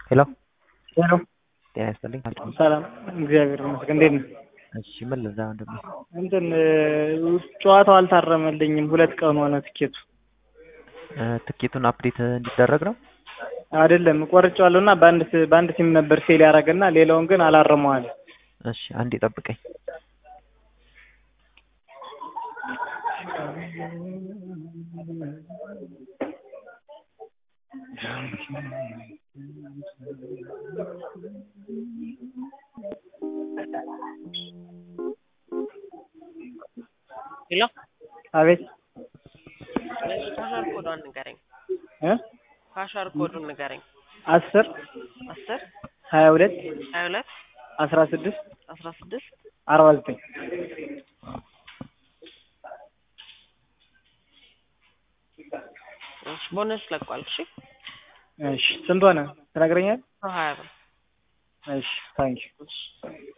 ሄሎ ሄሎ ጤና ይስጥልኝ። ሰላም፣ እግዚአብሔር ይመስገን። እንዴት ነህ? እሺ ምን ልዛ ወንድሜ? እንትን ጨዋታው አልታረመልኝም። ሁለት ቀን ሆነ ትኬቱ እ ትኬቱን አፕዴት እንዲደረግ ነው። አይደለም ቆርጬዋለሁ እና በአንድ ስ- በአንድ ሲም ነበር ፌል ያደረገና ሌላውን ግን አላረመዋል። እሺ አንዴ ጠብቀኝ። ሄሎ አቤት ፓሻር ኮዷን ንገረኝ። እ ፓሻር ኮዱን ንገረኝ። አስር አስር ሀያ ሁለት ሀያ ሁለት አስራ ስድስት አስራ ስድስት አርባ ዘጠኝ እሺ፣ ቦነስ ለቋል። እሺ እሺ ስንት ሆነ ትነግረኛለህ? ሀያ ብር እሺ ታንኪ እሺ